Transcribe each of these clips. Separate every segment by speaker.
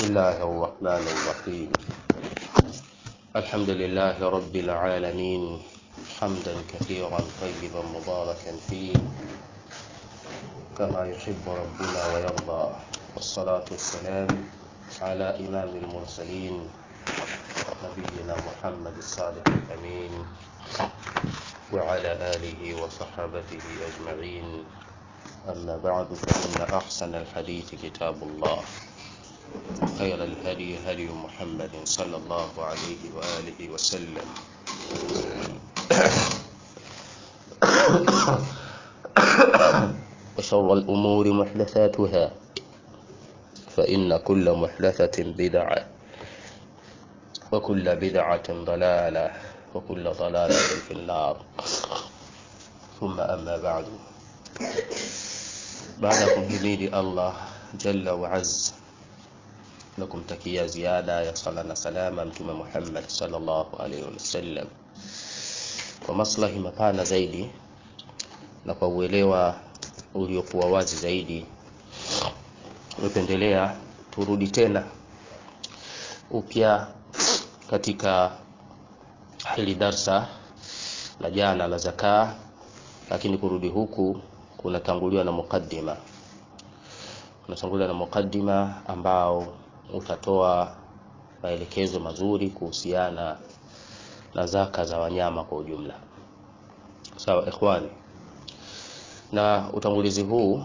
Speaker 1: الله الرحمن الرحيم الحمد لله رب العالمين حمدا كثيرا طيبا مباركا فيه كما يحب ربنا ويرضى والصلاة والسلام على إمام المرسلين نبينا محمد الصادق الأمين وعلى آله وصحابته أجمعين أما بعد فإن أحسن الحديث كتاب الله خير الهدي هدي محمد صلى الله عليه وآله وسلم وشر الأمور محدثاتها فإن كل محدثة بدعة وكل بدعة ضلالة وكل ضلالة في النار ثم أما بعد baada ya kumhimidi Allah jalla wa azza na kumtakia ziada ya sala na salama mtume Muhammad sallallahu alaihi wasallam kwa maslahi mapana zaidi na kwa uelewa uliokuwa wazi zaidi nimependelea turudi tena upya katika hili darsa la jana la zakaa lakini kurudi huku kunatanguliwa na mukaddima kunatanguliwa na mukaddima ambao utatoa maelekezo mazuri kuhusiana na zaka za wanyama kwa ujumla sawa ikhwani na utangulizi huu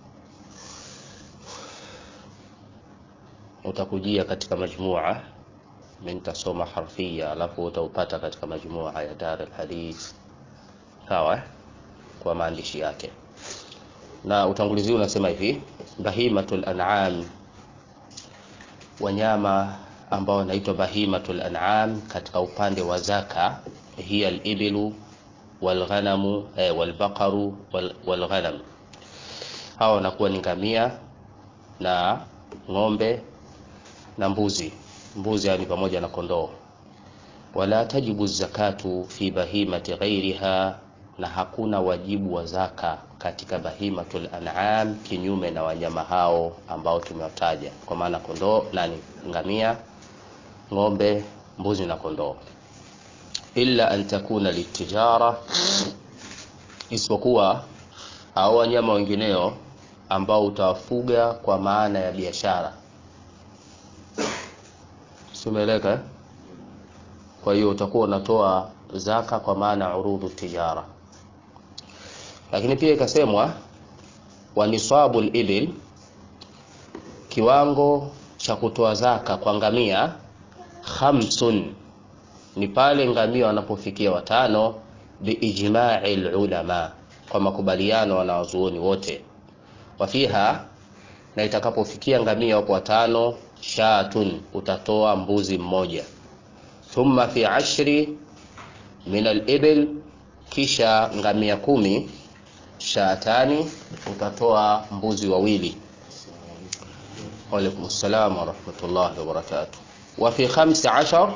Speaker 1: utakujia katika majmua mimi nitasoma harfia alafu utaupata katika majmua ya Dar al-Hadith sawa kwa maandishi yake na utangulizi huu unasema hivi bahimatul an'am wanyama ambao wanaitwa bahimatul an'am katika upande wa zaka hiya al-ibilu walghanamu eh, walbaqaru wal, walghanam hawa wanakuwa ni ngamia na ng'ombe na mbuzi mbuzi yani pamoja na kondoo wala tajibu zakatu fi bahimati ghairiha na hakuna wajibu wa zaka katika bahimatul an'am kinyume na wanyama hao ambao tumewataja kwa maana kondoo nani ngamia ng'ombe mbuzi na kondoo illa an takuna litijara isipokuwa hao wanyama wengineo ambao utawafuga kwa maana ya biashara simeleka eh? kwa hiyo utakuwa unatoa zaka kwa maana urudhu tijara lakini pia ikasemwa wa nisabu ibil kiwango cha kutoa zaka kwa ngamia khamsun ni pale ngamia wanapofikia watano biijma'i ulama kwa makubaliano wanawazuoni wote wafiha na itakapofikia ngamia wapo watano shatun utatoa mbuzi mmoja thumma fi ashri min al-ibil kisha ngamia kumi shatani utatoa mbuzi wawili waalaikum salam warahmatullahi wabarakatuh wa fi khamsi ashar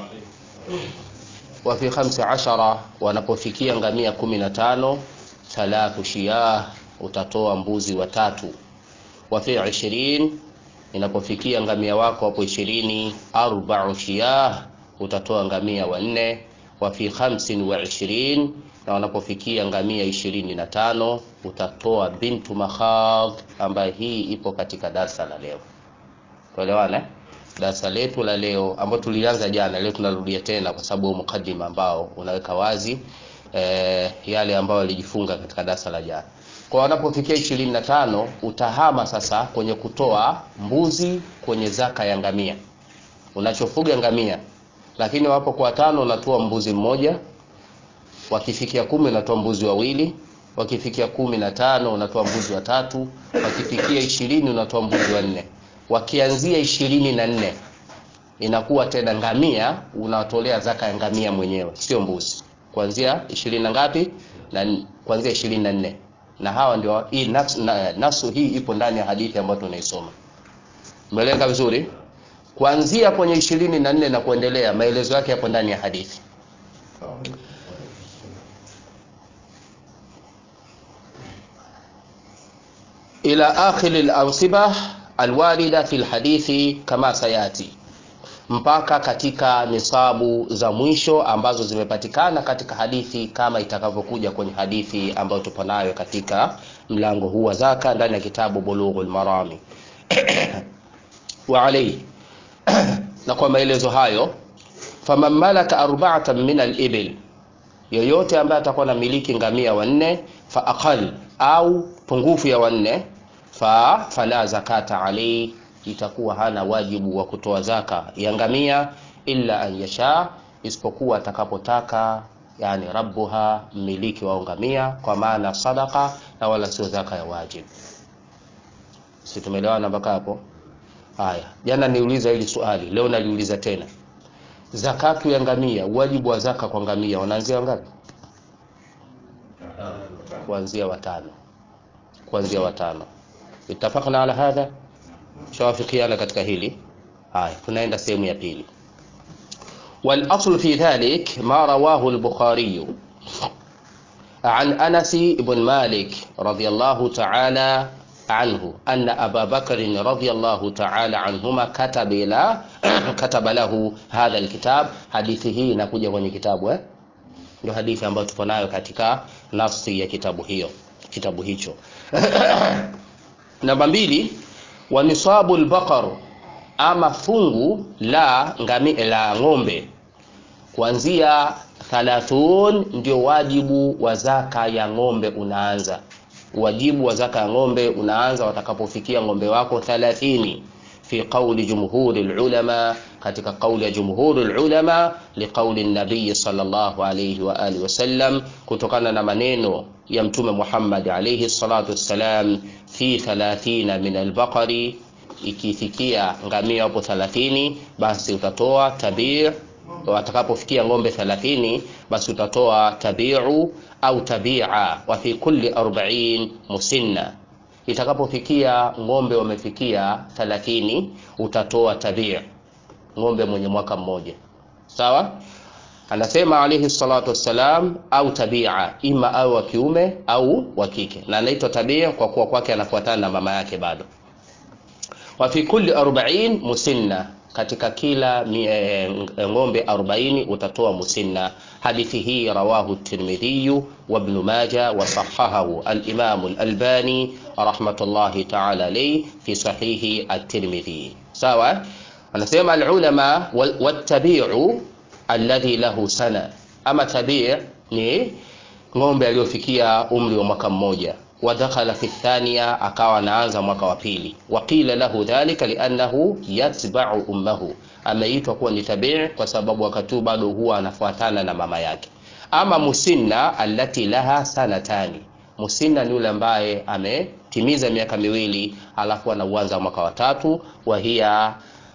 Speaker 1: wa fi khamsi ashara wanapofikia ngamia kumi na tano thalathu shiyah utatoa mbuzi watatu wa fi ishirin inapofikia ngamia wako hapo ishirini arba'u shiyah utatoa ngamia wanne wa fi khamsin wa ishirin na wanapofikia ngamia ishirini na tano utatoa bintu makhadh ambaye hii ipo katika darsa la leo tuelewane darsa letu la leo ambao tulianza jana leo tunarudia tena kwa sababu mukaddima ambao unaweka wazi e, yale ambayo alijifunga katika darsa la jana kwa wanapofikia ishirini na tano utahama sasa kwenye kutoa mbuzi kwenye zaka ya ngamia unachofuga ngamia lakini wapo kwa tano unatoa mbuzi mmoja wakifikia kumi unatoa mbuzi wawili wakifikia kumi na tano unatoa mbuzi watatu wakifikia ishirini unatoa mbuzi wanne wakianzia ishirini na nne inakuwa tena ngamia unatolea zaka ya ngamia mwenyewe sio mbuzi kuanzia ishirini na ngapi na kuanzia ishirini na nne na hawa ndio hii nasu, na, nasu hii ipo ndani ya hadithi ambayo tunaisoma umeeleka vizuri kuanzia kwenye ishirini na nne na kuendelea maelezo yake yapo ndani ya hadithi ila akhiri al-ansiba alwarida fi lhadithi kama sayati mpaka katika nisabu za mwisho ambazo zimepatikana katika hadithi kama itakavyokuja kwenye hadithi ambayo tupo nayo katika mlango huu wa zaka ndani ya kitabu bulughul marami wa alayhi na kwa maelezo hayo faman malaka arba'atan min al-ibil yoyote ambaye atakuwa na miliki ngamia wanne fa aqal au pungufu ya wanne fa fala zakata alayhi itakuwa hana wajibu wa kutoa zaka ya ngamia illa an yasha isipokuwa atakapotaka yani rabbuha mmiliki wa ngamia kwa maana sadaka na wala sio zaka ya wajibu si tumeelewana mpaka hapo haya jana niuliza hili swali leo naliuliza tena zakatu ya ngamia wajibu wa zaka kwa ngamia wanaanzia ngapi kuanzia watano kuanzia watano itafakna ala hadha shawafikiana katika hili haya tunaenda sehemu ya pili والاصل في ذلك ما رواه البخاري عن انس بن مالك رضي الله تعالى عنه أن أبا بكر رضي الله تعالى عنهما كتب لا كتب له هذا الكتاب hadithi hii inakuja kwenye kitabu eh ndio hadithi ambayo tupo nayo katika nafsi ya kitabu hiyo kitabu hicho namba mbili wa nisabu albaqar ama fungu la ngami la ng'ombe kuanzia 30 ndio wajibu wa zaka ya ng'ombe unaanza wajibu wa zaka ya ng'ombe unaanza watakapofikia ng'ombe wako 30 fi qawli jumhuri ulama katika kauli ya jumhuri ulama liqauli nabii sallallahu alayhi wa alihi wasallam kutokana na maneno ya mtume Muhammad alayhi salatu wassalam fi 30 min albaqari ikifikia ngamia hapo 30 basi utatoa tabii watakapofikia ng'ombe 30 basi utatoa tabiu au tabia wa fi kulli 40 musinna itakapofikia ng'ombe wamefikia 30 utatoa tabia ng'ombe mwenye mwaka mmoja sawa anasema alayhi salatu wassalam au tabia ima au wa kiume au wa kike na anaitwa tabia kwa kuwa kwake anafuatana na mama yake bado wa fi kulli 40 musinna katika kila e, ng'ombe 40 utatoa musinna hadithi hii rawahu at-Tirmidhi wa Ibn Majah wa sahahahu al-Imam al-Albani rahmatullahi ta'ala alayhi fi sahihi at-Tirmidhi sawa anasema al-ulama wat-tabi'u alladhi lahu sana ama tabi' ni ng'ombe aliyofikia umri wa mwaka mmoja ودخل في الثانية akawa anaanza mwaka wa pili waqila lahu dhalika liannahu yatba'u ummahu ameitwa kuwa ni tabii kwa sababu wakati bado huwa anafuatana na mama yake ama musinna allati laha sanatani musinna ni yule ambaye ametimiza miaka miwili alafu anauanza mwaka wa tatu wa hiya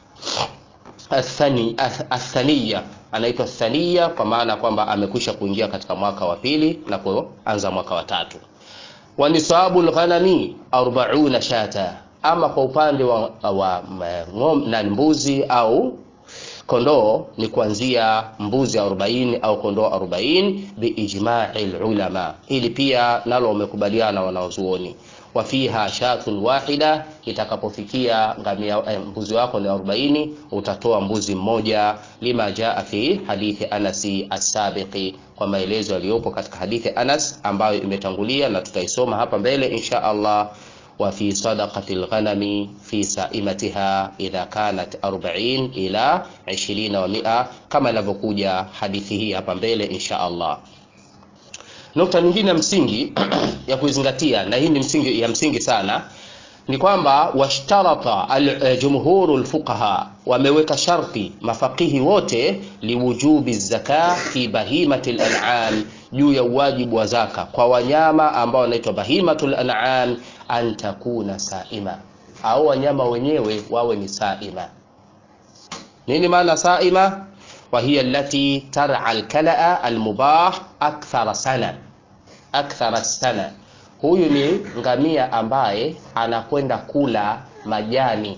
Speaker 1: athani athaniya anaitwa thaniya kwa maana kwamba amekwisha kuingia katika mwaka wa pili na kuanza mwaka wa tatu wa nisabu lghanami 40 shata ama kwa upande wa, wa ngom, na mbuzi au kondoo ni kuanzia mbuzi 40 au kondoo 40 biijma'i ulama ili pia nalo wamekubaliana wanaozuoni wa fiha shatun wahida itakapofikia ngamia eh, mbuzi wako ni 40 utatoa mbuzi mmoja lima jaa fi hadithi Anasi as-sabiqi kwa maelezo yaliyopo katika hadithi Anas ambayo imetangulia na tutaisoma hapa mbele insha Allah wa fi sadaqati al-ghanami fi saimatiha idha kanat 40 ila 20 wa 100 kama inavyokuja hadithi hii hapa mbele insha Allah nukta nyingine ya msingi ya kuizingatia na hii ni msingi ya msingi sana ni kwamba washtarata jumhuru lfuqaha wameweka sharti mafaqihi wote liwujubi zaka fi bahimati lan'am juu ya uwajibu wa zaka kwa wanyama ambao wanaitwa bahimatu lan'am an takuna saima au wanyama wenyewe wawe ni saima nini maana saima وهي التي ترعى الكلأ المباح أكثر سنة أكثر السنة huyu ni ngamia ambaye anakwenda kula majani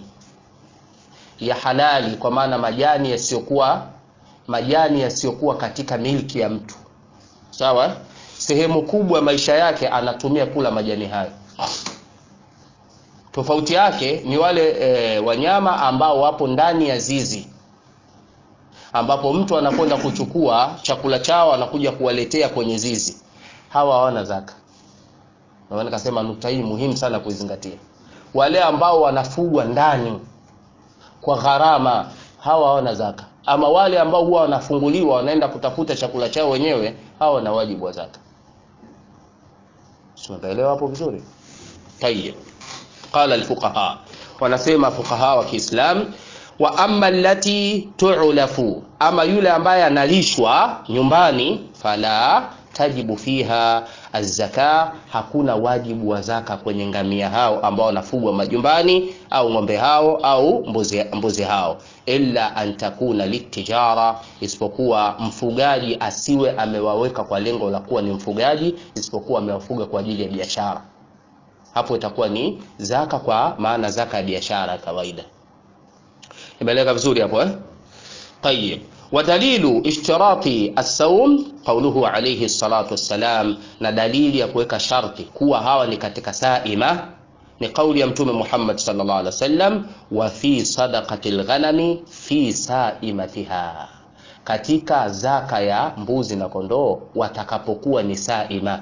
Speaker 1: ya halali kwa maana majani yasiyokuwa majani yasiyokuwa katika milki ya mtu sawa sehemu kubwa ya maisha yake anatumia kula majani hayo tofauti yake ni wale e, wanyama ambao wapo ndani ya zizi ambapo mtu anakwenda kuchukua chakula chao anakuja kuwaletea kwenye zizi hawa hawana zaka na nikasema nukta hii muhimu sana kuizingatia wale ambao wanafugwa ndani kwa gharama hawa hawana zaka ama wale ambao huwa wanafunguliwa wanaenda kutafuta chakula chao wenyewe hawa wana wajibu wa zaka tunaelewa hapo vizuri tayeb qala alfuqaha wanasema fuqaha wa Kiislam wa amma allati tu'lafu ama yule ambaye analishwa nyumbani fala tajibu fiha azzaka hakuna wajibu wa zaka kwenye ngamia hao ambao wanafugwa majumbani au ng'ombe hao au mbuzi, mbuzi hao illa an takuna litijara isipokuwa mfugaji asiwe amewaweka kwa lengo la kuwa ni mfugaji isipokuwa amewafuga kwa ajili ya biashara hapo itakuwa ni zaka kwa maana zaka ya biashara kawaida imeeleka vizuri hapo eh طيب ودليل اشتراط الصوم قوله عليه الصلاة والسلام na dalili ya kuweka sharti kuwa hawa ni katika saima ni kauli ya mtume Muhammad sallallahu alaihi wasallam wa fi sadaqati alghanami fi saimatiha katika zaka ya mbuzi na kondoo watakapokuwa ni saima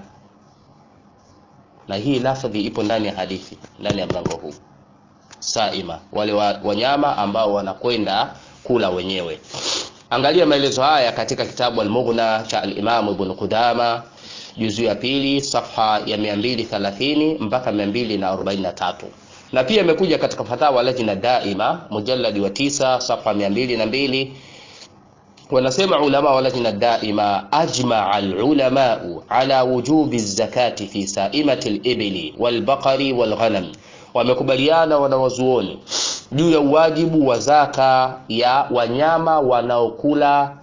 Speaker 1: na hii lafadhi ipo ndani ya hadithi ndani ya mlango huu saima wale wa, wanyama ambao wanakwenda kula wenyewe angalia maelezo haya katika kitabu al-Mughna cha al-Imam Ibn Qudama juzu ya pili safha ya 230 mpaka 243 na pia imekuja katika fatawa lajna daima mujalladi wa tisa safha 202 wanasema ulama wa lajna daima ajmaa al-ulamau ala wujubi zakati fi saimati al-ibli wal-baqari wal-ghanam wamekubaliana wanawazuoni juu ya uwajibu wa zaka ya wanyama wanaokula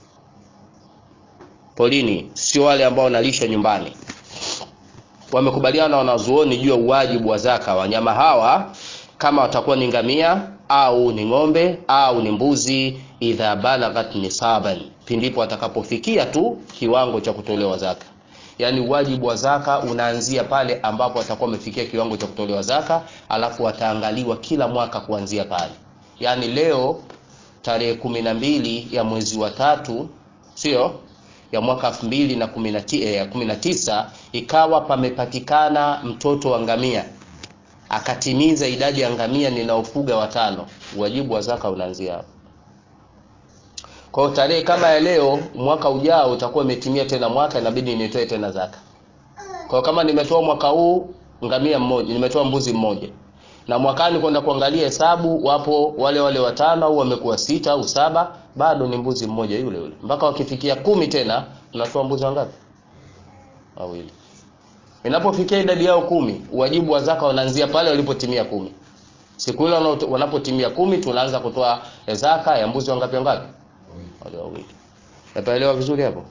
Speaker 1: polini sio wale ambao wanalisha nyumbani wamekubaliana wanazuoni juu ya uwajibu wa zaka wanyama hawa kama watakuwa ni ngamia au ni ng'ombe au ni mbuzi idha balaghat nisaban pindipo watakapofikia tu kiwango cha kutolewa zaka yaani wajibu wa zaka unaanzia pale ambapo watakuwa wamefikia kiwango cha kutolewa zaka alafu wataangaliwa kila mwaka kuanzia pale yaani leo tarehe kumi na mbili ya mwezi wa tatu sio ya mwaka elfu mbili na kumi na tisa ikawa pamepatikana mtoto wa ngamia akatimiza idadi ya ngamia ninaofuga watano wajibu wa zaka unaanzia hapo kwa tarehe kama ya leo mwaka ujao utakuwa umetimia tena mwaka inabidi nitoe tena zaka kwa kama nimetoa mwaka huu ngamia mmoja nimetoa mbuzi mmoja na mwakani kwenda kuangalia hesabu wapo wale wale watano au wamekuwa sita au saba bado ni mbuzi mmoja yule yule mpaka wakifikia kumi tena tunatoa mbuzi wangapi wawili inapofikia idadi yao kumi wajibu wa zaka wanaanzia pale walipotimia kumi siku ile wanapotimia kumi tunaanza kutoa zaka ya mbuzi wangapi wangapi wale wawili napaelewa vizuri hapo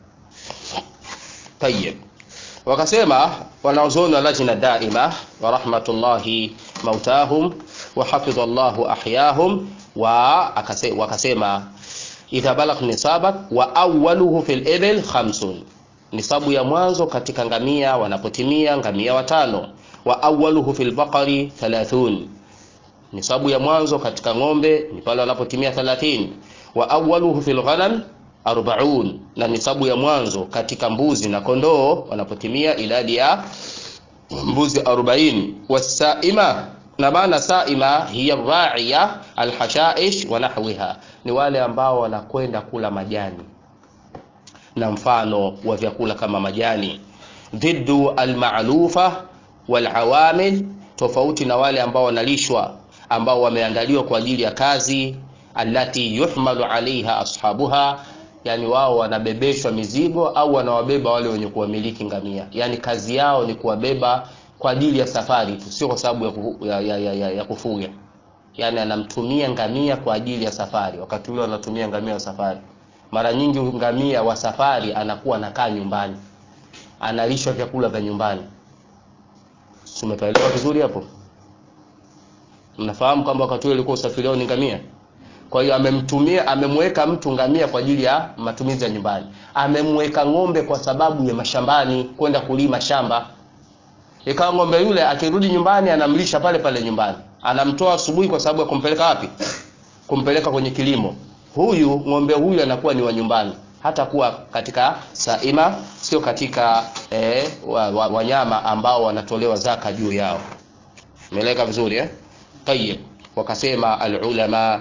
Speaker 1: tayeb wakasema wanaozoni wa lajna daima wa rahmatullahi mautahum wa hafidha Allahu ahyahum wa akase, wakasema idha balagh nisabak wa awwaluhu fil ibil khamsun nisabu ya mwanzo katika ngamia wanapotimia ngamia watano wa awwaluhu fil baqari 30 nisabu ya mwanzo katika ng'ombe ni pale wanapotimia 30 wa awwaluhu fil ghanam 40 na nisabu ya mwanzo katika mbuzi na kondoo wanapotimia idadi ya mbuzi 40 wasaima na maana saima hiya ra'iya alhashaish wa nahwiha ni wale ambao wanakwenda kula majani na mfano wa vyakula kama majani dhiddu almalufa walawamil tofauti na wale ambao wanalishwa ambao wameandaliwa kwa ajili ya kazi allati yuhmalu alaiha ashabuha yani wao wanabebeshwa mizigo au wanawabeba wale wenye kuwamiliki ngamia yani kazi yao ni kuwabeba kwa ajili ya safari tu sio kwa sababu ya, kufu, ya, ya, ya, ya, ya kufuga yani anamtumia ngamia kwa ajili ya safari wakati ule anatumia ngamia wa safari mara nyingi ngamia wa safari anakuwa anakaa nyumbani analishwa vyakula vya nyumbani tumepaelewa vizuri hapo mnafahamu kwamba wakati ule ulikuwa usafiri wao ni ngamia kwa hiyo amemtumia amemweka mtu ngamia kwa ajili ya matumizi ya nyumbani amemweka ng'ombe kwa sababu ya mashambani kwenda kulima shamba ikawa ng'ombe yule akirudi nyumbani anamlisha pale pale nyumbani anamtoa asubuhi kwa sababu ya kumpeleka wapi kumpeleka kwenye kilimo huyu ng'ombe huyu anakuwa ni wa nyumbani hata kuwa katika saima sio katika eh, wanyama wa, wanyama ambao wanatolewa zaka juu yao umeeleka vizuri eh? tayib wakasema alulama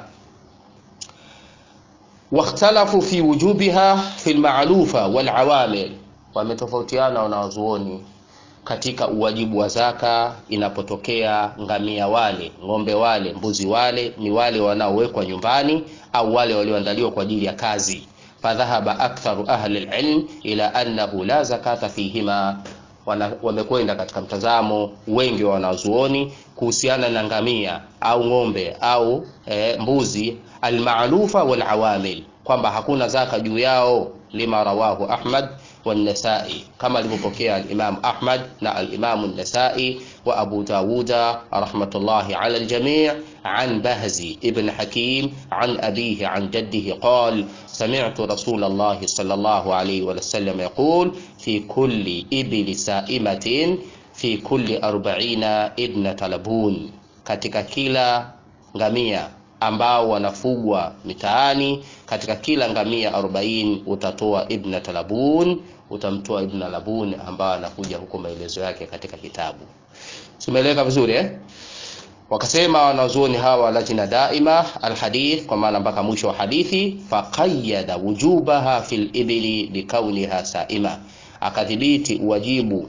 Speaker 1: wakhtalafu fi wujubiha fi lmalufa walawamil wametofautiana wanawazuoni katika uwajibu wa zaka inapotokea ngamia wale ng'ombe wale mbuzi wale ni wale wanaowekwa nyumbani au wale walioandaliwa kwa ajili ya kazi fadhahaba aktharu ahli lilm ila annahu la zakata fihima wamekwenda katika mtazamo wengi wa wanazuoni kuhusiana na ngamia au ng'ombe au e, mbuzi almalufa walawamil kwamba hakuna zaka juu yao lima rawahu ahmad والنسائي كما لمبكي الإمام أحمد نا الإمام النسائي وأبو داود رحمة الله على الجميع عن بهز ابن حكيم عن أبيه عن جده قال سمعت رسول الله صلى الله عليه وسلم يقول في كل إبل سائمة في كل أربعين ابنة لبون katika kila ngamia ambao wanafugwa mitaani katika kila ngamia 40 utatoa ibna talabun utamtoa ibn labun ambao anakuja huko maelezo yake katika kitabu tumeeleka vizuri eh? wakasema wanazuoni hawa lajna daima alhadith kwa maana mpaka mwisho wa hadithi faqayyada wujubaha fil ibli bikauniha saima akadhibiti uwajibu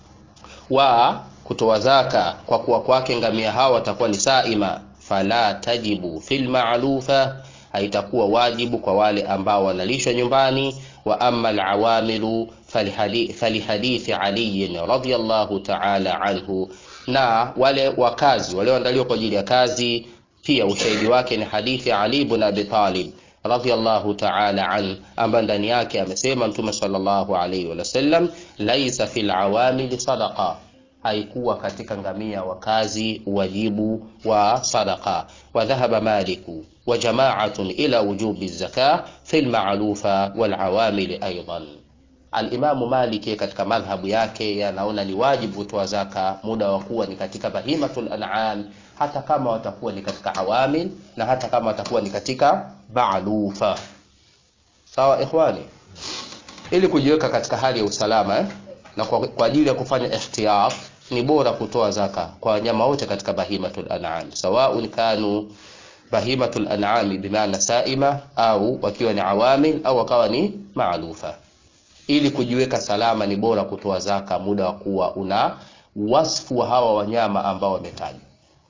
Speaker 1: wa kutoa zaka kwa kuwa kwake ngamia hawa watakuwa ni saima fala tajibu fil ma'lufa haitakuwa wajibu kwa wale ambao wanalishwa nyumbani wa amma alawamilu falihadithi Ali radhiyallahu ta'ala anhu, na wale wakazi walioandaliwa kwa ajili ya kazi pia ushahidi wake ni hadithi Ali ibn Abi Talib radhiyallahu ta'ala an, ambaye ndani yake amesema Mtume sallallahu alayhi wasallam, laisa fil awamili sadaqa haikuwa katika ngamia wa kazi wajibu wa sadaqa wa dhahaba maliku wa jama'atun ila wujubi zaka fi al-ma'lufa wal awamil aidan Al-Imamu Maliki katika madhhabu yake yanaona ni wajibu kutoa zaka muda wa kuwa ni katika bahimatul an'am, hata kama watakuwa ni katika awamil na hata kama watakuwa ni katika ma'lufa. Sawa ikhwani, ili kujiweka katika hali ya usalama eh? na kwa, kwa ajili ya kufanya ihtiyat ni bora kutoa zaka kwa wanyama wote katika bahimatul an'am, sawaun kanu bahimatul an'am bimaana saima au wakiwa ni awamil au wakawa ni maalufa. Ili kujiweka salama, ni bora kutoa zaka muda wa kuwa una wasfu wa hawa wanyama ambao wametajwa.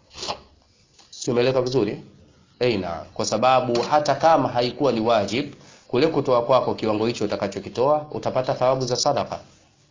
Speaker 1: Si umeeleka vizuri? Eina, kwa sababu hata kama haikuwa ni wajib kule kutoa kwako kiwango hicho utakachokitoa utapata thawabu za sadaka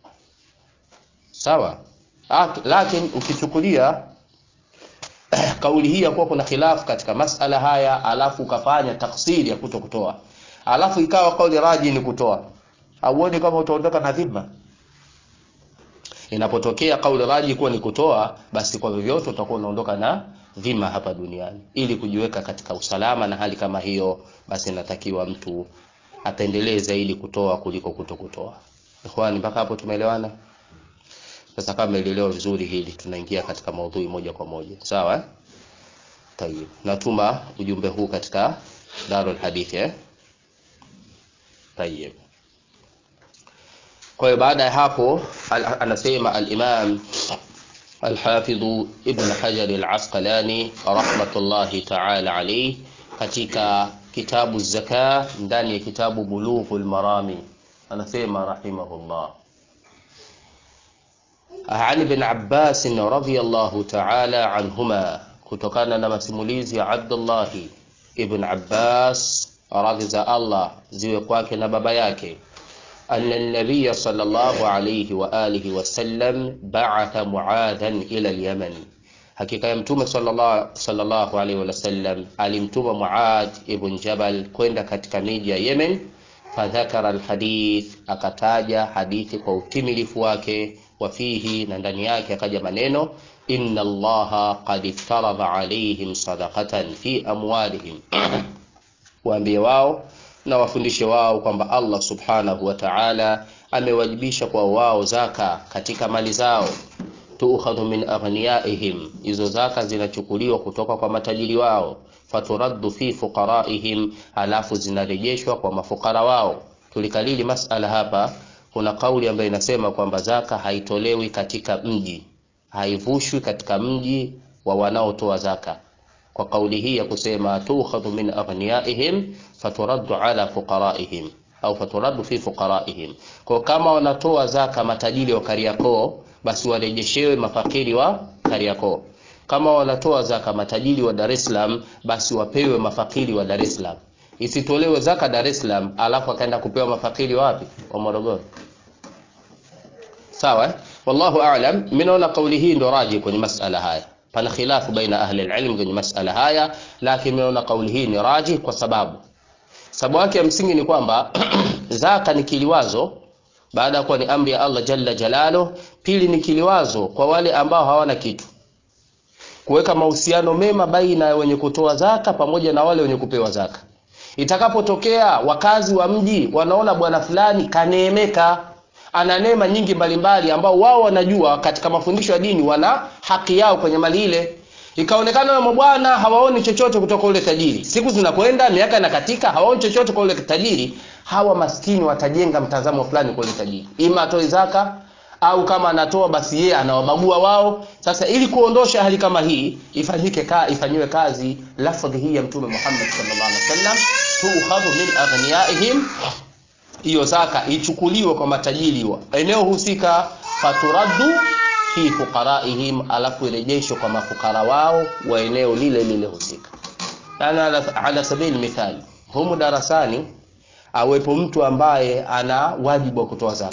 Speaker 1: sawa lakini ukichukulia kauli hii ya kuwa kuna khilafu katika masala haya alafu ukafanya taksiri ya kuto kutoa alafu ikawa kauli raji ni kutoa auone kama utaondoka na dhima inapotokea kauli raji kuwa ni kutoa basi kwa vyovyote utakuwa unaondoka na dhima hapa duniani ili kujiweka katika usalama na hali kama hiyo basi inatakiwa mtu apendelee zaidi kutoa kuliko kuto kutoa ikhwani mpaka hapo tumeelewana sasa kama umeelewa vizuri hili, tunaingia katika maudhui moja kwa moja, sawa eh? Tayib, natuma ujumbe huu katika Darul Hadith eh? Tayib. Kwa hiyo baada ya hapo al anasema al-Imam al-Hafidh Ibn Hajar al-Asqalani rahmatullahi ta'ala alayhi katika kitabu zaka ndani ya kitabu Bulughul Marami anasema rahimahullah عن ابن عباس رضي الله تعالى عنهما kutokana na masimulizi ya Abdullah ibn Abbas radhi za Allah ziwe kwake na baba yake anna an-nabiy sallallahu alayhi wa alihi wasallam ba'atha Muadhan ila al-Yaman hakika ya mtume sallallahu sallallahu alayhi wasallam alimtuma Muad ibn Jabal kwenda katika miji ya Yemen fadhakara alhadith akataja hadithi kwa utimilifu wake wafihi na ndani yake akaja maneno inna allaha qad iftaradha alaihim sadaqatan fi amwalihim waambie wao na wafundishe wao kwamba Allah subhanahu wa ta'ala amewajibisha kwa wao zaka katika mali zao tuukhadhu min aghniyaihim, hizo zaka zinachukuliwa kutoka kwa matajiri wao, faturaddu fi fuqaraihim, halafu zinarejeshwa kwa mafukara wao. Tulikalili masala hapa. Kuna kauli ambayo inasema kwamba zaka haitolewi katika mji, haivushwi katika mji wa wanaotoa zaka. Kwa kauli hii ya kusema tuukhadhu min aghniyaihim faturaddu ala fuqaraihim au faturaddu fi fuqaraihim, kwa kama wanatoa zaka matajiri wa Kariakoo basi warejeshewe mafakiri wa Kariakoo. Kama wanatoa zaka matajiri wa Dar es Salaam, basi wapewe mafakiri wa Dar es Salaam. Isitolewe zaka Dar es Salaam alafu akaenda kupewa mafakiri wapi? Wa Morogoro. Sawa eh? Wallahu a'lam. Mimi naona kauli hii ndo raji kwenye masala haya. Pana khilafu baina ahli alilm kwenye masala haya, lakini mimi naona kauli hii ni raji kwa sababu sababu yake ya msingi ni kwamba zaka ni kiliwazo baada ya kuwa ni amri ya Allah jalla jalalo. Pili ni kiliwazo kwa wale ambao hawana kitu, kuweka mahusiano mema baina ya wenye kutoa zaka pamoja na wale wenye kupewa zaka. Itakapotokea wakazi wa mji wanaona bwana fulani kaneemeka, ana neema nyingi mbalimbali, ambao wao wanajua katika mafundisho ya dini wana haki yao kwenye mali ile ikaonekana na mabwana hawaoni chochote kutoka ule tajiri. Siku zinakwenda, miaka inakatika, hawaoni chochote kwa ule tajiri. Hawa maskini watajenga mtazamo fulani kwa ule tajiri, ima atoe zaka au kama anatoa basi yeye anawabagua wao. Sasa ili kuondosha hali kama hii, ifanyike ka, ifanyiwe kazi lafdhi hii ya Mtume Muhammad sallallahu alaihi wasallam, tuukhadhu min aghniyaihim, hiyo zaka ichukuliwe kwa matajiri wa eneo husika, faturaddu fi fuqaraihim, alafu irejeshwe kwa mafukara wao wa eneo lile lile husika. Yani ala, ala sabili mithali, humu darasani awepo mtu ambaye ana wajibu wa kutoa zaka,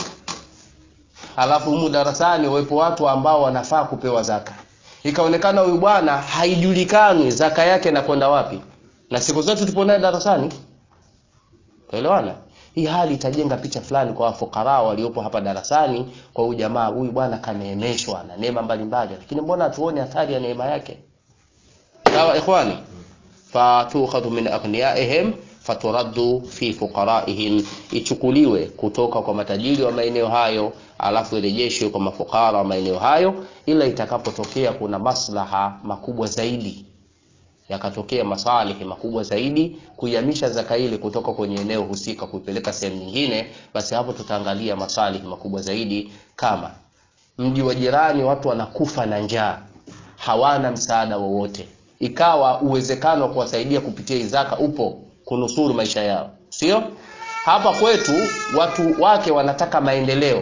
Speaker 1: alafu humu darasani awepo watu ambao wanafaa kupewa zaka. Ikaonekana huyu bwana haijulikani zaka yake inakwenda wapi, na siku zote tupo naye darasani, tuelewana hii hali itajenga picha fulani kwa wafukara waliopo hapa darasani, kwa huyu jamaa, huyu bwana kaneemeshwa na neema mbalimbali, lakini mbona hatuone athari ya neema yake? Sawa ikhwani, fatukhadhu min aghniyaihim faturaddu fi fuqaraihim, ichukuliwe kutoka kwa matajiri wa maeneo hayo, alafu irejeshwe kwa mafukara wa maeneo hayo, ila itakapotokea kuna maslaha makubwa zaidi yakatokea masalihi makubwa zaidi kuihamisha zaka ile kutoka kwenye eneo husika kuipeleka sehemu nyingine, basi hapo tutaangalia masalihi makubwa zaidi. Kama mji wa jirani watu wanakufa na njaa, hawana msaada wowote, ikawa uwezekano wa kuwasaidia kupitia zaka upo, kunusuru maisha yao, sio hapa kwetu. Watu wake wanataka maendeleo,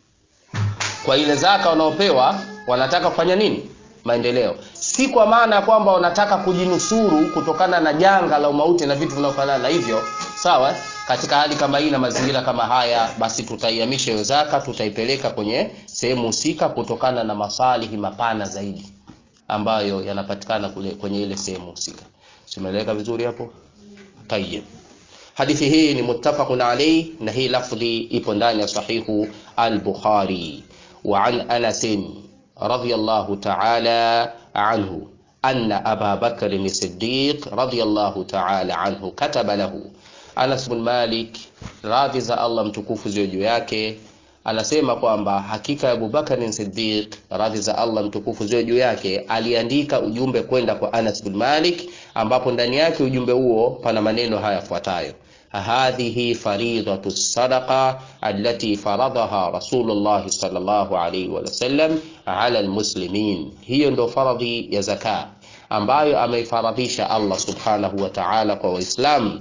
Speaker 1: kwa ile zaka wanaopewa wanataka kufanya nini? Maendeleo si kwa maana ya kwamba wanataka kujinusuru kutokana na janga la umauti na vitu vinavyofanana na hivyo. Sawa, katika hali kama hii na mazingira kama haya, basi tutaihamisha hiyo zaka, tutaipeleka kwenye sehemu husika kutokana na masalihi mapana zaidi ambayo yanapatikana kule kwenye ile sehemu husika. Simeeleweka vizuri hapo? Tayyib. Hadithi hii ni muttafaqun alayhi, na hii lafdhi ipo ndani ya sahihu al-Bukhari. Wa an Anas radiyallahu ta'ala anhu anna Aba Bakr as-Siddiq radiyallahu ta'ala anhu kataba lahu. Anas bin Malik, radhi za Allah mtukufu ziwe juu yake, anasema kwamba hakika Abu Bakr as-Siddiq, radhi za Allah mtukufu ziwe juu yake, aliandika ujumbe kwenda kwa Anas bin Malik, ambapo ndani yake ujumbe huo pana maneno haya yafuatayo: hadhihi faridatu sadaqa allati faradaha Rasulullah sallallahu alayhi wa sallam ala almuslimin, hiyo ndio faradhi ya zaka ambayo ameifaradhisha Allah subhanahu wa ta'ala kwa Waislamu.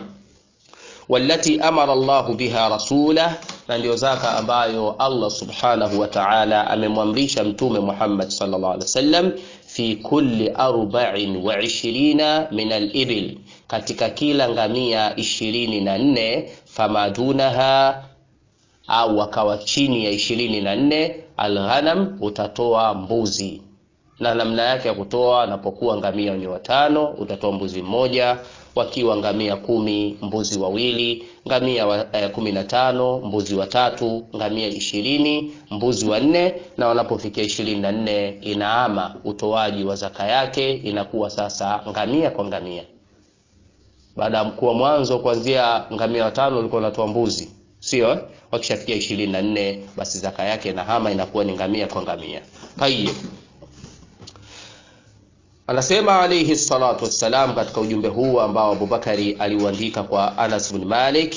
Speaker 1: Wallati amara Allahu biha rasulah, na ndio zaka ambayo Allah subhanahu wa ta'ala amemwamrisha Mtume Muhammad sallallahu alaihi wasallam fi kulli arba'in wa ishirina min al-ibil, katika kila ngamia ishirini na nne famadunaha au wakawa chini ya ishirini na nne alghanam, utatoa mbuzi. Na namna yake ya kutoa, anapokuwa ngamia ni watano, utatoa mbuzi mmoja wakiwa ngamia kumi mbuzi wawili, ngamia wa, eh, kumi na tano mbuzi watatu, ngamia ishirini mbuzi wanne, na wanapofikia ishirini na nne inaama utoaji wa zaka yake, inakuwa sasa ngamia kwa ngamia. Baada ya kuwa mwanzo kuanzia ngamia watano ulikuwa unatoa mbuzi, sio wakishafikia ishirini na nne basi zaka yake na hama inakuwa ni ngamia kwa ngamia tayib anasema alayhi salatu wassalam katika ujumbe huu ambao abubakari aliuandika kwa anas bin malik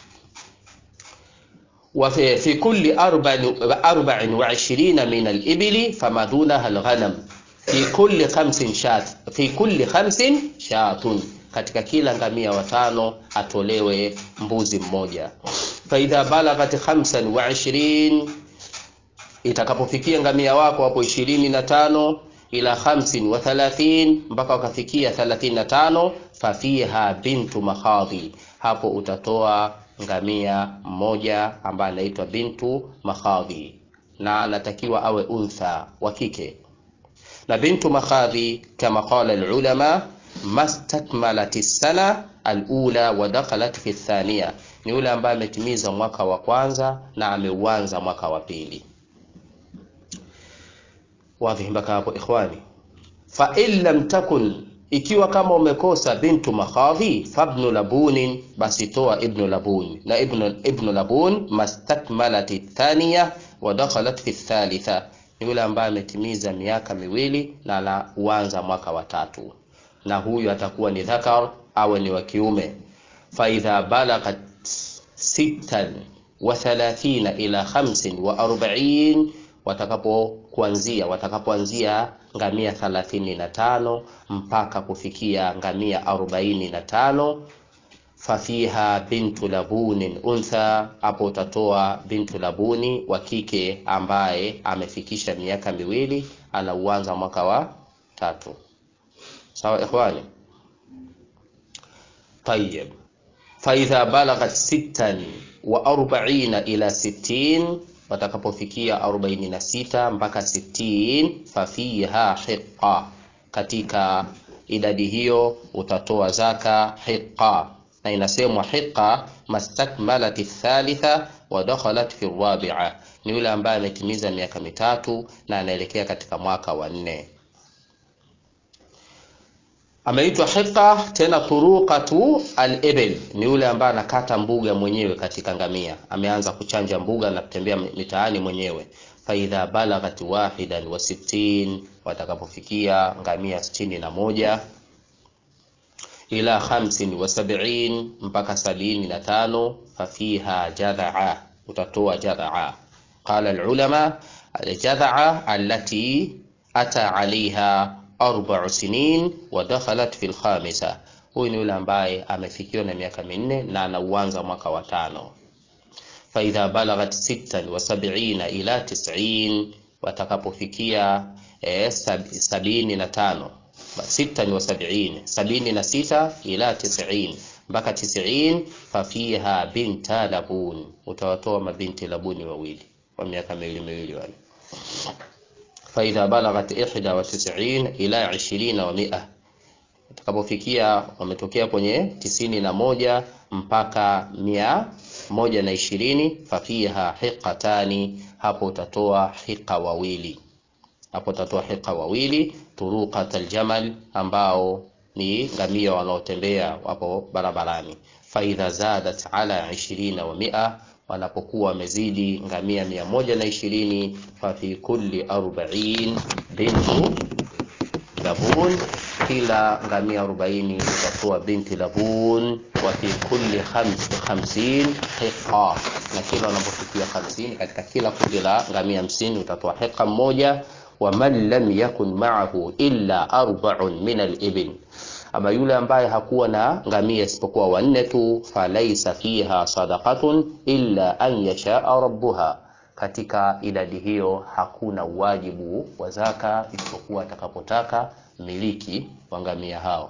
Speaker 1: وفي في كل أربع أربع وعشرين من الإبل فما دونها الغنم في كل خمس شات في كل خمس شات katika kila ngamia watano atolewe mbuzi mmoja faidha balaghat khamsan wa ishirin itakapofikia ngamia wako hapo ishirini na tano ila khamsin wa thalathin mpaka wakafikia thalathini na tano fafiha bintu makhadhi hapo utatoa ngamia mmoja ambaye anaitwa bintu makhadhi na anatakiwa awe untha wa kike na bintu makhadhi kama qala alulama mastakmalat sana alula wa dakhalat fi thaniya ni yule ambaye ametimiza mwaka wa kwanza na ameuanza mwaka wa pili wazi mpaka hapo ikhwani fa in lam takun ikiwa kama umekosa bintu makhadhi fabnu labunin basi toa ibnu labun na ibnu, ibnu labun mastakmalati thaniya wa dakhalat fi thalitha ni yule ambaye ametimiza miaka miwili na anauanza mwaka wa tatu na huyu atakuwa ni dhakar awe ni wa kiume faidha balaghat sittan wa thalathina ila khamsin wa arbain watakapo kuanzia watakapoanzia ngamia thalathini na tano mpaka kufikia ngamia arobaini na tano fafiha bintu labunin untha hapo utatoa bintu labuni wa kike ambaye amefikisha miaka miwili anauanza mwaka wa tatu sawa ikhwani tayib faidha balaghat sittan wa arbaina ila sittin watakapofikia 46 mpaka 60 fafiha hiqa katika idadi hiyo utatoa zaka hiqa na inasemwa hiqa mastakmalat thalitha wa dakhalat fi rabi'a ni yule ambaye ametimiza miaka mitatu na anaelekea katika mwaka wa nne ameitwa hiqa tena turuqatu al-ibil ni yule ambaye anakata mbuga mwenyewe katika ngamia ameanza kuchanja mbuga na kutembea mitaani mwenyewe faidha balaghat wahidan wa sittin watakapofikia ngamia sitini na moja ila khamsin wa sab'in mpaka sabini na tano fafiha jadhaa utatoa jadhaa qala al-ulama al-jadhaa allati ata alaiha arba'u sinin wa dakhalat fil khamisa huyu ni yule ambaye amefikiwa na miaka minne na anauanza mwaka wa tano faidha balaghat sittan wa sab'ina ila tis'in watakapofikia eh, sab, sabini na tano sittan wa sab'in sabini na sita ila tis'in mpaka tis'in fafiha binta labun utawatoa mabinti labuni wawili wa miaka miwili miwili wale faidha balaghat ihda wa tis'in ila ishirina wa mia utakapofikia wametokea kwenye tisini na moja mpaka mia moja na ishirini fafiha hiqatani hapo utatoa hiqa wawili hapo utatoa hiqa wawili turuqat aljamal ambao ni ngamia wanaotembea wapo barabarani faidha zadat ala ishirina wa mia wanapokuwa wamezidi ngamia mia moja na ishirini fafi kulli arbain bintu labun kila ngamia arobaini utatoa binti labun wa fi kulli khams, khamsin hiqa na kila unapofikia hamsini katika kila kundi la ngamia hamsini utatoa hiqa mmoja wa man lam yakun ma'ahu illa arba'un min al-ibil ama yule ambaye hakuwa na ngamia isipokuwa wanne tu falaisa fiha sadaqatun illa an yashaa rabbuha katika idadi hiyo hakuna wajibu wa zaka isipokuwa atakapotaka miliki wa ngamia hao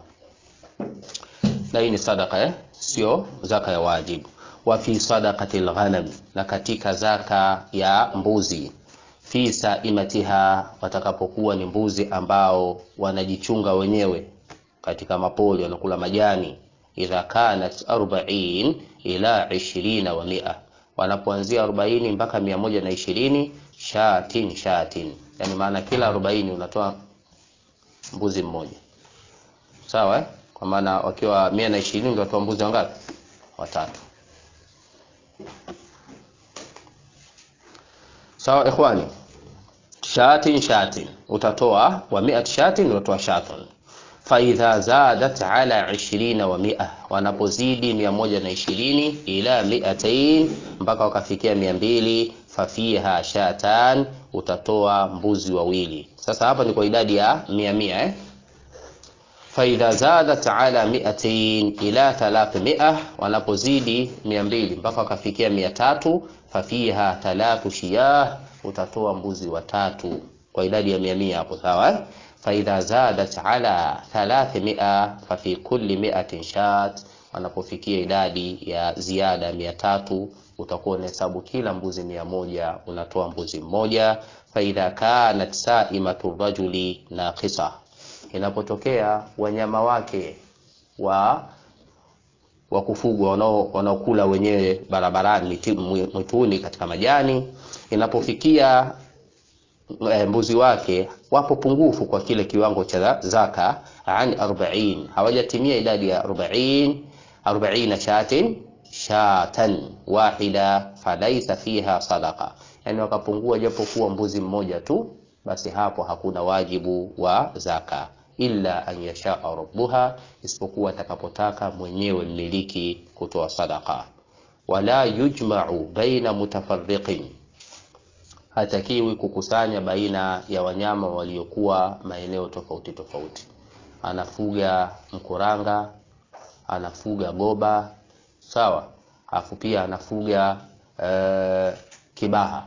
Speaker 1: na hii ni sadaka eh? sio zaka ya wajibu wa fi sadaqati lghanam na katika zaka ya mbuzi fi saimatiha watakapokuwa ni mbuzi ambao wanajichunga wenyewe katika mapoli wanakula majani idha kanat arbain ila ishirina wa mia wanapoanzia arobaini mpaka mia moja na ishirini shatin shatin yani maana kila arobaini unatoa mbuzi mmoja sawa eh? kwa maana wakiwa mia na ishirini unatoa mbuzi wangapi watatu sawa ikhwani shatin shatin utatoa wa mi'at shatin utatoa shatin faidha zadat ala 20 wa mia wanapozidi 120 ila miatain mpaka wakafikia 200 fafiha shatan utatoa mbuzi wawili sasa hapa ni kwa idadi ya 100 100 eh faidha zadat ala miatain ila 300 wanapozidi 200 mpaka wakafikia 300 fafiha talatu shiyah utatoa mbuzi watatu kwa idadi ya 100 hapo sawa eh? faidha zadat ala 300 fafi kulli miatin shat wanapofikia idadi ya ziada mia tatu utakuwa unahesabu kila mbuzi mia moja unatoa mbuzi mmoja faidha kanat saimatu rajuli naqisa inapotokea wanyama wake wa wa kufugwa wanaokula wenyewe barabarani mwituni katika majani inapofikia e, mbuzi wake wapo pungufu kwa kile kiwango cha zaka an 40 hawajatimia idadi ya 40 40 shatin shatan wahida falaisa fiha sadaqa yani wakapungua japo kuwa mbuzi mmoja tu basi hapo hakuna wajibu wa zaka illa an yashaa rabbuha isipokuwa atakapotaka mwenyewe mmiliki kutoa sadaqa wala yujma'u baina mutafarriqin hatakiwi kukusanya baina ya wanyama waliokuwa maeneo tofauti tofauti anafuga mkuranga anafuga goba sawa afu pia anafuga e, kibaha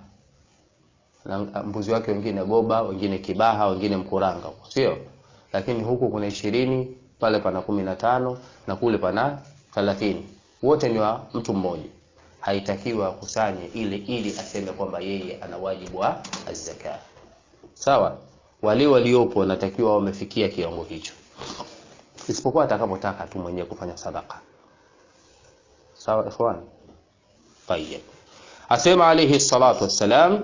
Speaker 1: na mbuzi wake wengine goba wengine kibaha wengine mkuranga sio lakini huku kuna ishirini pale pana kumi na tano na kule pana thelathini wote ni wa mtu mmoja haitakiwa akusanye ile ili aseme kwamba yeye ana wajibu wa azzaka sawa wale waliopo wanatakiwa wamefikia kiwango hicho isipokuwa atakapotaka tu mwenyewe kufanya sadaka sawa ikhwan tayeb asema alayhi salatu wassalam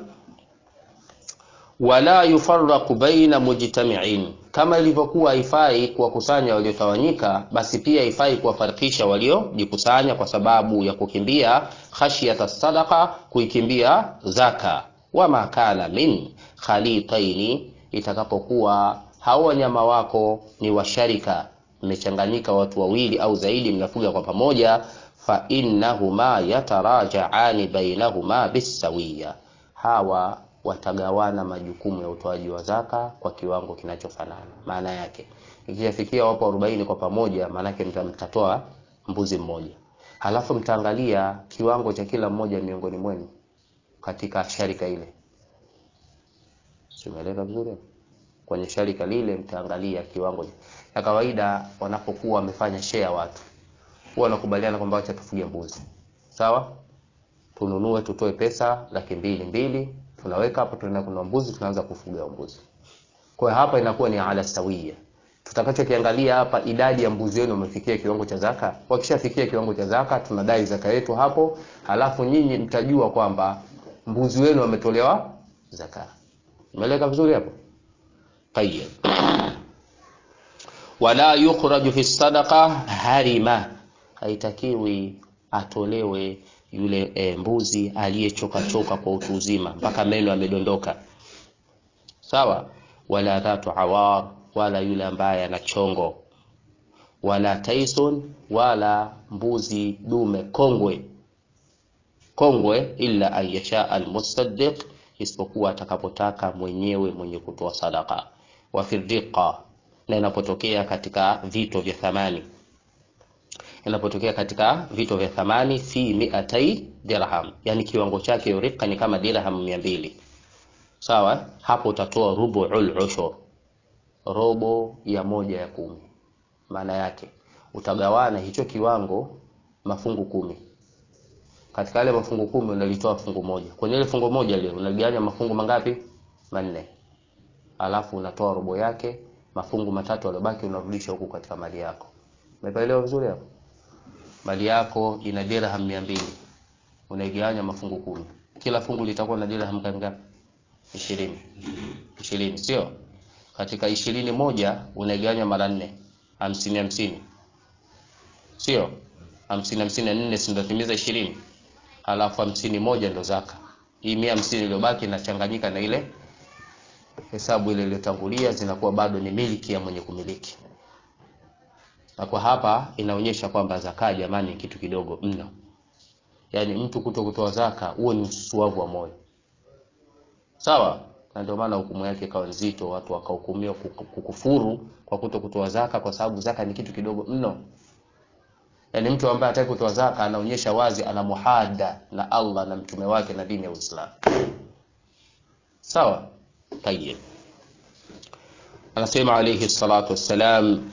Speaker 1: wala yufarraqu baina mujtami'in kama ilivyokuwa haifai kuwakusanya waliotawanyika basi pia haifai kuwafarikisha waliojikusanya kwa sababu ya kukimbia khashyata sadaqa kuikimbia zaka wama kana min khalitaini itakapokuwa hao wanyama wako ni washarika mmechanganyika watu wawili au zaidi mnafuga kwa pamoja fa innahuma yatarajaani bainahuma bisawiya hawa watagawana majukumu ya utoaji wa zaka kwa kiwango kinachofanana maana yake ikifikia wapo 40 kwa pamoja maana yake mtatoa mbuzi mmoja halafu mtaangalia kiwango cha kila mmoja miongoni mwenu katika sharika ile simeleka vizuri kwenye sharika lile mtaangalia kiwango na kawaida wanapokuwa wamefanya share watu huwa wanakubaliana kwamba acha tufuge mbuzi sawa tununue tutoe pesa laki mbili mbili tunaweka hapo tunaenda kuna mbuzi tunaanza kufuga mbuzi kwa hiyo hapa inakuwa ni ala sawia tutakachokiangalia hapa idadi ya mbuzi wenu umefikia kiwango cha zaka wakishafikia kiwango cha zaka tunadai zaka yetu hapo halafu nyinyi mtajua kwamba mbuzi wenu wametolewa zaka umeeleka vizuri hapo tayyib wala yukhraju fi sadaqa harima haitakiwi atolewe yule e, mbuzi aliyechoka choka kwa utu uzima mpaka meno yamedondoka sawa wala dhatu awar wala yule ambaye ana chongo wala taison wala mbuzi dume kongwe kongwe illa an yasha almusaddiq isipokuwa atakapotaka mwenyewe mwenye kutoa sadaka wa firdiqa na inapotokea katika vito vya thamani inapotokea katika vito vya thamani fi miatai dirham yani kiwango chake rika ni kama dirham mia mbili sawa hapo utatoa rubuul ushur robo ya moja ya kumi maana yake utagawana hicho kiwango mafungu kumi katika yale mafungu kumi unalitoa fungu moja kwenye ile fungu moja leo unagawanya mafungu mangapi manne alafu unatoa robo yake mafungu matatu yaliyobaki unarudisha huku katika mali yako umeelewa vizuri hapo mali yako ina dirham mia mbili unaigawanya mafungu kumi kila fungu litakuwa na dirham ngapi ishirini ishirini sio katika ishirini moja unaigawanya mara nne hamsini hamsini sio hamsini hamsini na nne sindatimiza ishirini alafu hamsini moja ndo zaka hii mia hamsini iliyobaki inachanganyika na ile hesabu ile iliyotangulia, zinakuwa bado ni miliki ya mwenye kumiliki. Na kwa hapa inaonyesha kwamba zaka, jamani, ni kitu kidogo mno. Yaani mtu kuto kutoa zaka, huo ni ususuavu wa moyo, sawa. Na ndio maana hukumu yake ikawa nzito, watu wakahukumiwa kukufuru kwa kuto kutoa zaka, kwa sababu zaka ni kitu kidogo mno. Yaani mtu ambaye hataki kutoa zaka anaonyesha wazi ana muhada na Allah na mtume wake na dini ya Uislamu. Sawa? Tayeb. Anasema alayhi salatu wassalam,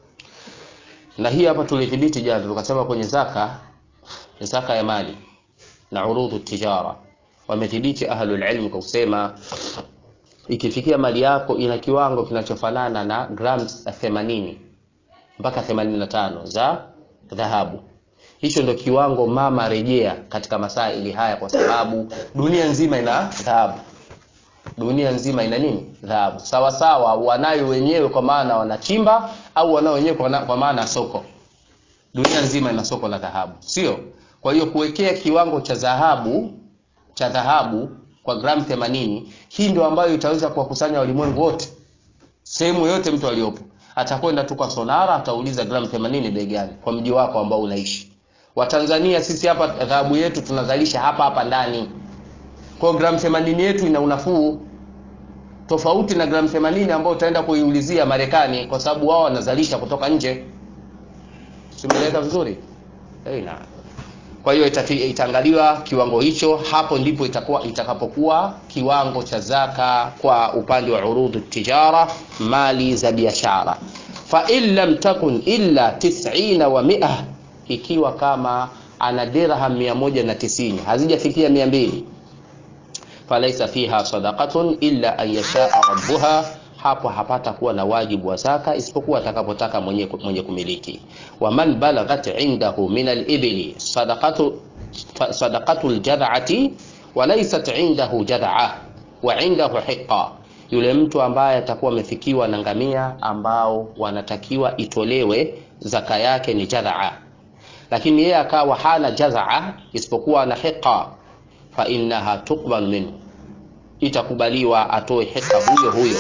Speaker 1: na hii hapa tulithibiti jana, tukasema kwenye zaka, zaka ya mali na urudhu tijara, wamethibiti ahlul ilm kwa kusema ikifikia mali yako ina kiwango kinachofanana na grams 80 mpaka 85 za dhahabu. Hicho ndio kiwango mama rejea katika masaili haya, kwa sababu dunia nzima ina dhahabu, dunia nzima ina nini? Dhahabu. Sawa sawa, wanayo wenyewe kwa maana wanachimba, au wanao wenyewe kwa maana soko. Dunia nzima ina soko la dhahabu, sio? Kwa hiyo kuwekea kiwango cha dhahabu cha dhahabu kwa gramu 80, hii ndio ambayo itaweza kuwakusanya walimwengu wote, sehemu yote mtu aliyopo atakwenda tu kwa sonara, atauliza gramu 80 bei gani kwa mji wako ambao unaishi. Watanzania sisi hapa dhahabu yetu tunazalisha hapa hapa ndani, kwa gramu 80 yetu ina unafuu tofauti na gramu 80 ambayo utaenda kuiulizia Marekani, kwa sababu wao wanazalisha kutoka nje. Simeleka vizuri hey, na kwa hiyo itaangaliwa kiwango hicho, hapo ndipo itakuwa itakapokuwa kiwango cha zaka kwa upande wa urudhu tijara, mali za biashara. Fa in lam takun illa tisina wa mia, ikiwa kama ana dirham mia moja na tisini hazijafikia mia mbili falaisa fiha sadaqatun illa an yashaa rabbuha hapo hapata kuwa na wajibu wa zaka isipokuwa atakapotaka mwenye, mwenye kumiliki. wa man balaghat indahu min al-ibli sadaqatu sadaqatu al-jad'ati wa laysat indahu jad'a wa indahu hiqa, yule mtu ambaye atakuwa amefikiwa na ngamia ambao wanatakiwa itolewe zaka yake ni jad'a, lakini yeye akawa hana jad'a isipokuwa na hiqa, fa innaha tuqbal minhu, itakubaliwa atoe hiqa huyo huyo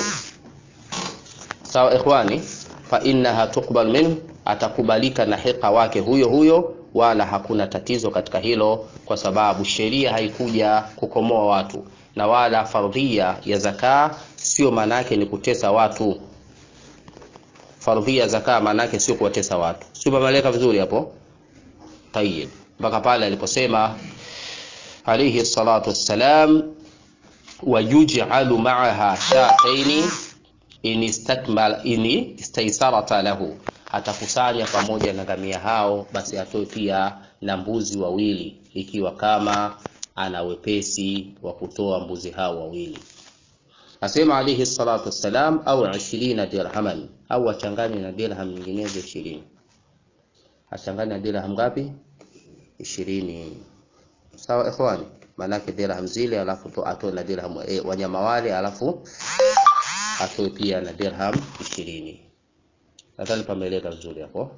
Speaker 1: Sawa ikhwani, fa innaha tuqbal minhu, atakubalika na hiqa wake huyo huyo, wala hakuna tatizo katika hilo, kwa sababu sheria haikuja kukomoa watu, na wala fardhia ya zaka sio maana yake ni kutesa watu. Fardhia ya zaka maana yake sio kuwatesa watu, sio mameleka vizuri hapo. Tayyib, mpaka pale aliposema alayhi salatu wassalam, wayuj'alu ma'aha shataini in istakmal in istaisarata lahu, atakusanya pamoja na ngamia hao, basi atoe pia na mbuzi wawili, ikiwa kama ana wepesi wa kutoa mbuzi hao wawili. Asema alayhi salatu wassalam, au 20 dirhaman, au achanganye na dirham nyinginezo 20. Achanganye na dirham ngapi? 20. Sawa ikhwani, maanake dirham zile, alafu atoe na dirham e, wanyama wale, alafu atoe pia na dirham 20. Nadhani pameeleka vizuri hapo.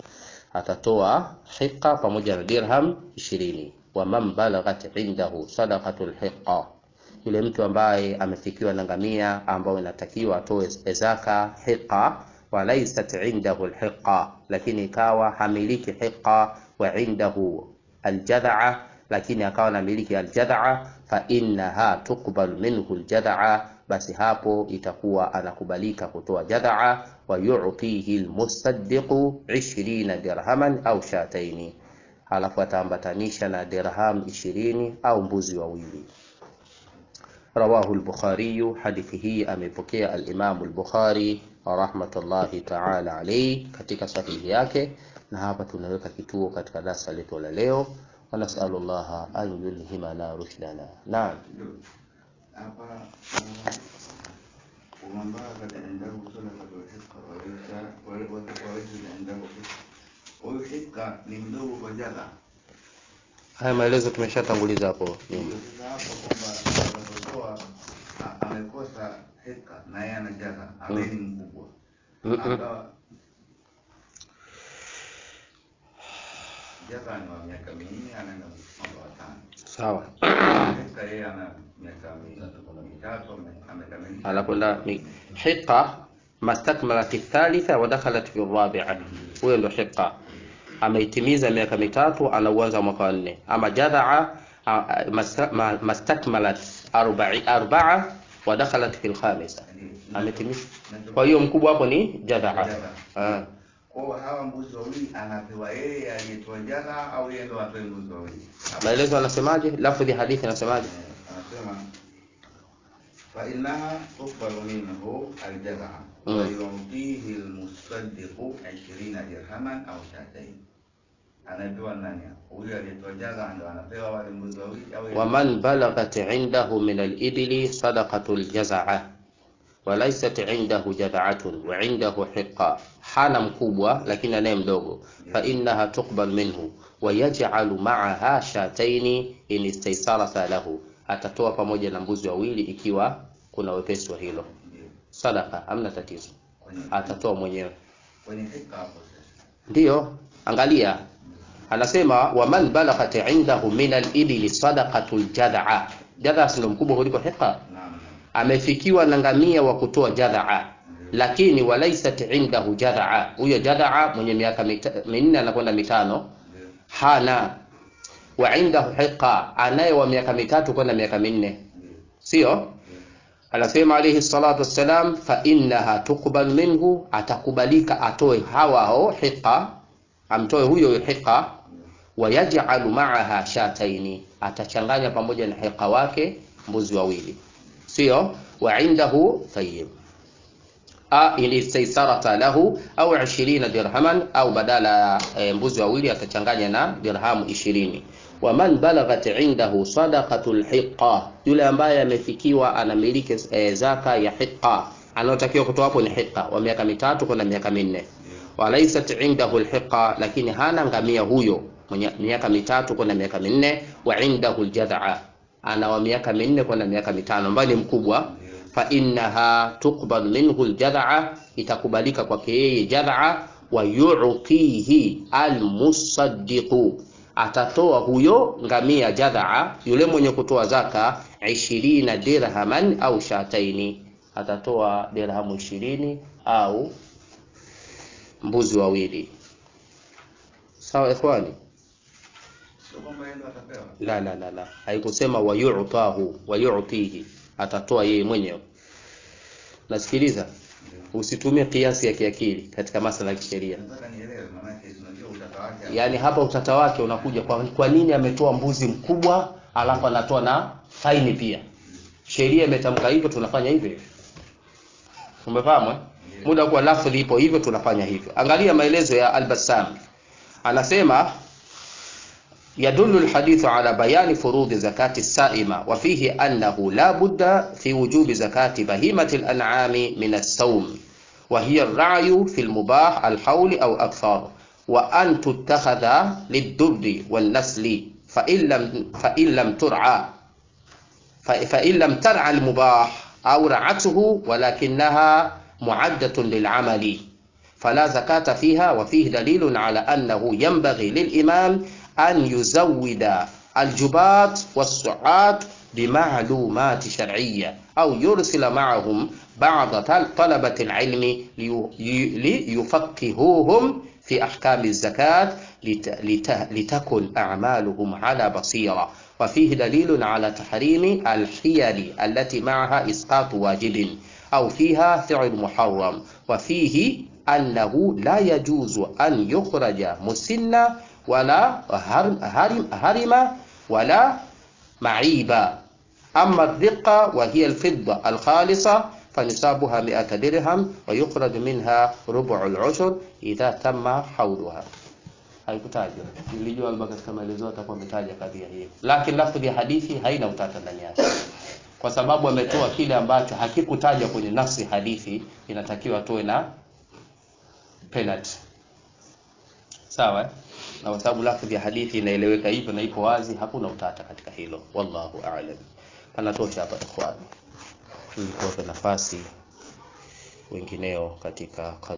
Speaker 1: Atatoa hiqa pamoja na dirham 20. Wa man balaghat indahu sadaqatul hiqa, yule mtu ambaye amefikiwa na ngamia ambao inatakiwa atoe zaka hiqa, wa laysat indahu alhiqa, lakini ikawa hamiliki hiqa, wa indahu aljad'a, lakini akawa anamiliki aljad'a, fa innaha tuqbal minhu aljad'a basi hapo itakuwa anakubalika kutoa jad'a, wa yu'tihi almusaddiqu 20 dirhaman au shataini, alafu ataambatanisha na dirham 20 au mbuzi wawili. Rawahu al-Bukhari, hadithi hii amepokea al-Imam al-Bukhari rahmatullahi ta'ala alayhi katika sahihi yake. Na hapa tunaweka kituo katika darasa letu la leo, wa nas'alullaha an yulhimana rushdana. Naam.
Speaker 2: hapa ومن بلغت عنده صدقة الحقة وليس وليس عنده حقة huyu hika ni mdogo kwa jadha.
Speaker 1: Haya maelezo tumeshatanguliza hapo nyuma.
Speaker 2: Sasa hapo kwamba anapotoa a- amekosa hika na yeye ana jadha ambaye ni mkubwa
Speaker 1: Mm-mm.
Speaker 2: akawa Jaka ni wa miaka minne anaenda mwaka wa tano.
Speaker 1: sawa
Speaker 2: Hika yeye ana miaka mi- mitatu ame- amekamilisha.
Speaker 1: anakwenda mi- hiqa mastakmalat thalitha wa dakhalat fi rabia huyo ndo hiqa ameitimiza miaka mitatu anauanza mwaka wa nne ama jadhaa a- a- masta- ma- mastakmalat arba'i- arbaa wa dakhalat fi lkhamisa ametimiza kwa hiyo mkubwa hapo ni jadhaa Ah.
Speaker 2: Kwa hiyo hawa mbuzi wawili anapewa yeye aliyetoa jaka au yeye ndo atoe mbuzi wawili?
Speaker 1: maelezo anasemaje lafdhi ya hadithi anasemaje
Speaker 2: Eh, Anasema fa innaha tuqbalu minhu aljazaa
Speaker 1: Mm.
Speaker 2: wa yu'tihi almusaddiqu 20 dirhaman au shatayn. Anapewa nani? Huyu aliyetoa jaka ndo anapewa wale mbuzi wawili au yeye?
Speaker 1: ومن بلغت عنده من الإبل صدقة الجزعة وليست عنده جذعة وعنده حقة حانا مكوبة لكن أنا مدوغو فإنها تقبل منه ويجعل معها شاتين إن استيسرت له atatoa pamoja na mbuzi wawili ikiwa kuna wepesi wa hilo
Speaker 2: Ndio.
Speaker 1: sadaka amna tatizo
Speaker 2: Kwenye
Speaker 1: atatoa mwenyewe
Speaker 2: kwenye hika hapo sasa.
Speaker 1: ndiyo angalia anasema waman balaghat indahu min alibili sadaqatu ljadhaa jadhaa sindo mkubwa kuliko hiqa
Speaker 2: Naam. naam.
Speaker 1: amefikiwa na ngamia wa kutoa jadhaa lakini walaisat indahu jadhaa huyo jadhaa mwenye miaka mita- minne anakwenda mitano
Speaker 2: Ndio.
Speaker 1: hana wa indahu hiqa anaye wa miaka mitatu kwenda miaka minne
Speaker 2: Ndio.
Speaker 1: sio anasema alayhi salatu wassalam fa innaha tuqbal minhu atakubalika atoe hawa hao hiqa amtoe huyo huyo hiqa wayaj'alu ma'aha shataini atachanganya pamoja na hiqa wake mbuzi wawili sio wa indahu tayyib a in istaysarata lahu au 20 dirhaman au badala ya e, mbuzi wawili atachanganya na dirhamu 20 waman balaghat indahu sadaqatul hiqa yule ambaye amefikiwa anamiliki e, zaka ya hiqa anayotakiwa kutoa hapo ni hiqa wa miaka mitatu kwenda miaka minne walaisat indahu alhiqa lakini hana ngamia huyo mwenye miaka mitatu kwenda miaka minne wa indahu aljad'a ana wa miaka minne kwenda miaka mitano ambaye ni mkubwa fa innaha tuqbal minhu aljad'a itakubalika kwake yeye jad'a wa yu'tihi almusaddiqu atatoa huyo ngamia jadhaa yule mwenye kutoa zaka 20 dirhaman au shataini atatoa dirhamu 20 au mbuzi wawili sawa ikhwani
Speaker 2: Sio kwamba yeye ndo atapewa.
Speaker 1: la la la la haikusema wayutahu wayutihi atatoa yeye mwenyewe nasikiliza usitumie kiasi ya kiakili katika masala ya kisheria
Speaker 2: Nataka nielewe maanake unajua utata wake.
Speaker 1: yaani hapa utata wake unakuja kwa, kwa nini ametoa mbuzi mkubwa alafu anatoa na faini pia sheria imetamka hivyo tunafanya hivyo hivyo umefahamu eh? muda kwa lafdhi ipo hivyo tunafanya hivyo angalia maelezo ya al-Bassam anasema يدل الحديث على بيان فروض زكاة السائمة وفيه أنه لا بد في وجوب زكاة بهيمة الأنعام من السوم وهي الرعي في المباح الحول أو أكثر وأن تتخذ للدب والنسل فإن لم, فإن لم ترعى ف- فإن لم ترعى المباح أو رعته ولكنها معدة للعمل فلا زكاة فيها وفيه دليل على أنه ينبغي للإمام أن يزود الجبات والسعات بمعلومات شرعية أو يرسل معهم بعض طل- طلبة العلم لي- ي- ليفقهوهم في أحكام الزكاة لت- لت- لتكن أعمالهم على بصيرة وفيه دليل على تحريم الحيل التي معها إسقاط واجب أو فيها فعل محرم وفيه أنه لا يجوز أن يخرج مسنا ولا هرم, هرم, هرم ولا معيبا أما الرقة وهي الفضة الخالصة فنصابها مئة درهم ويخرج منها ربع العشر إذا تم حولها haikutajwa nilijua labda katika maelezo atakuwa ametaja kadhia hii lakini lafdhi ya hadithi haina utata ndani yake kwa sababu ametoa kile ambacho hakikutajwa kwenye nafsi hadithi inatakiwa tuwe na penalty sawa eh? na kwa sababu lafdhi ya hadithi inaeleweka hivyo na ipo wazi hakuna utata katika hilo wallahu a'lam panatosha hapa ikhwani ili tuwape nafasi wengineo katika